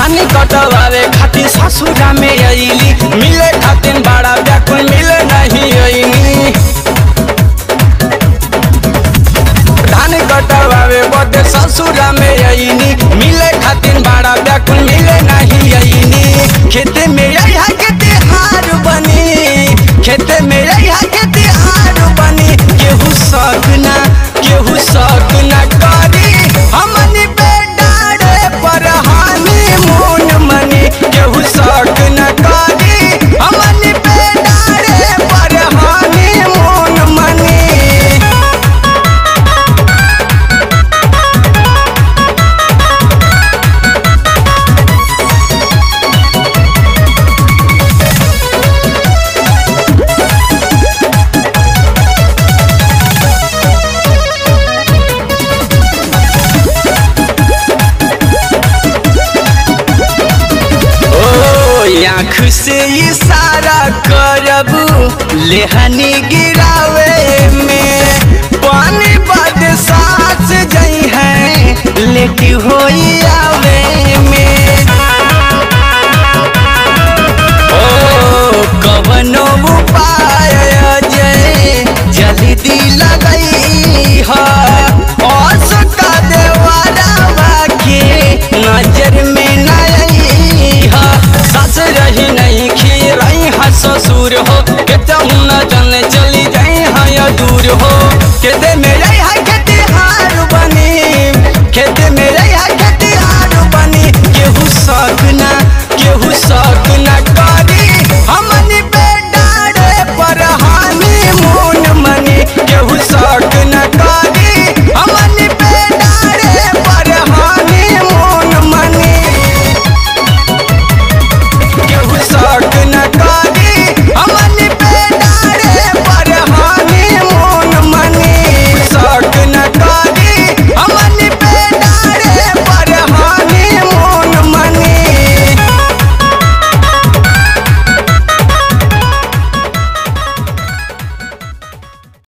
धानी कटवावे खातिर ससुरा में अइली मिले खातिर बड़ा व्याकुल मिले नहीं अइनी धान कटवावे बदे ससुरा में अइनी मिले खातिर बड़ा व्याकुल मिले नहीं अइनी खेते में अइहा के तिहार बनी खेते में अइहा के तिहार बनी केहू सकना केहू सकना करी हमनी पे डारे पर हानि मून मनी केहू सकना करी हमनी पे डारे पर हानि मून मनी ओ आँख से इशारा करबू लेहनी गिरावे में पानी बाद सांस जई है लेटी होई आवे